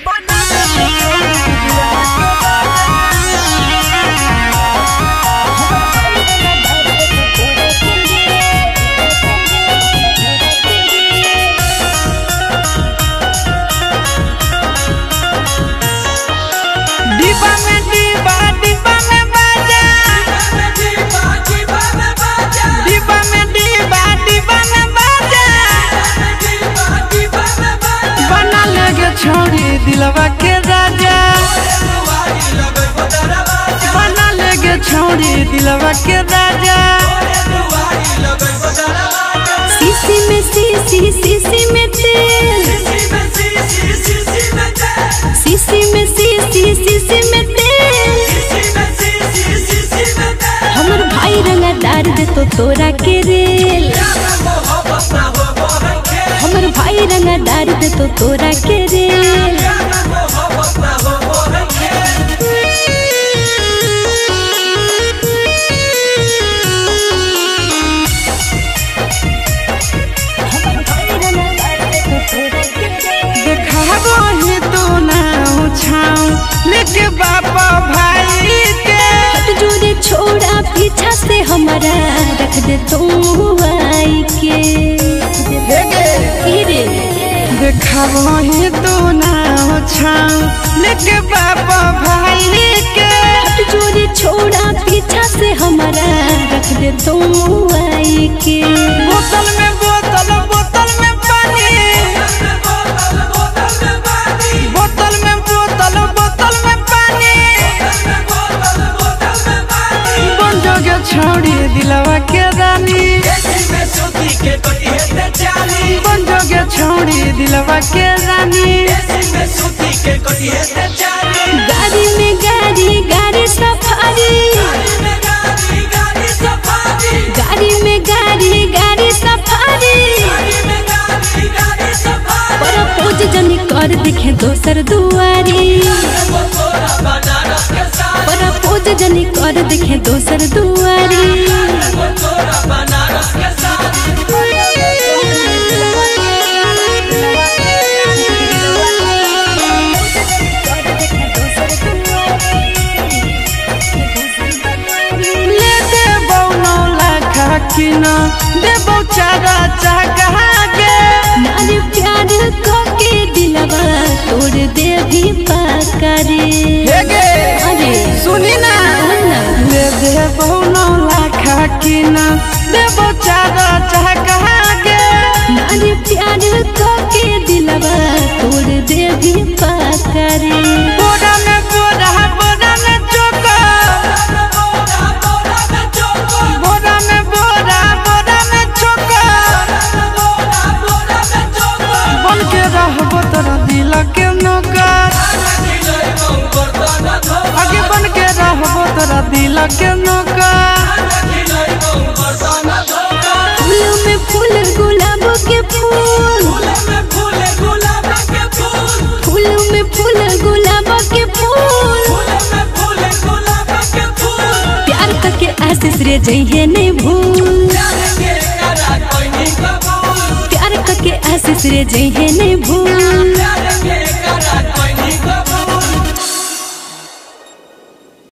डिब्बा में डिब्बा डिब्बा में बाजा डिब्बा में डिब्बा डिब्बा में बाजा बना लेगे छोड़ी दिलवा के राजा बना लेगे छोड़ी दिलवा के राजा सीसी में सीसी सीसी में तेल सीसी में सीसी सीसी में तेल हमर भाई रंगा डार दे तो तोरा के रेल हमर भाई रंगा डार दे तो तोरा के रेल देखाबो ही तू ना छाऊ लेके बापा भाई के हट जोरे छोड़ा पीछा से हमारा रख दे तू आई के की रे देखाबो ही तू ना छाऊ लेके बापा भाई के हट जोरे छोड़ा पीछा से हमारा रख दे तू आई के बोतल में बोतल बोतल में पानी बोतल में बोतल बोतल में पानी बन जोगे छोड़ी दिलवा के रानी बन जोगे छोड़ी दिलवा के रानी गाड़ी में गाड़ी गाड़ी सफारी गाड़ी में गाड़ी गाड़ी सफारी पर पोज जनी कर दिखे दोसर दुआरी पर पोज जनी कर दिखे दोसर दुआरी ले देबौ नौ लाख किन देबौ चारा चाहा गे नारी प्यार को के दिलवा तोड़ दे भी पाकारी हेगे अरे सुनी ना ले देबौ नौ लाख किन देबौ चारा चाहा गे नारी प्यार को के दिलवा तोड़ दे भी पाकारी बोरा में बोरा बोरा में चोका बोरा में बोरा बोरा में चोका बन के रहबो तोरा दिल के नौकर आगे बन के रहबो तोरा दिल के नौकर फूल में फूल गुलाब के फूल फूल में फूल गुलाब के फूल प्यार करके आशीष रे जइहे नहीं भूल प्यार करके आशीष रे जइहे नहीं भूल Yeah.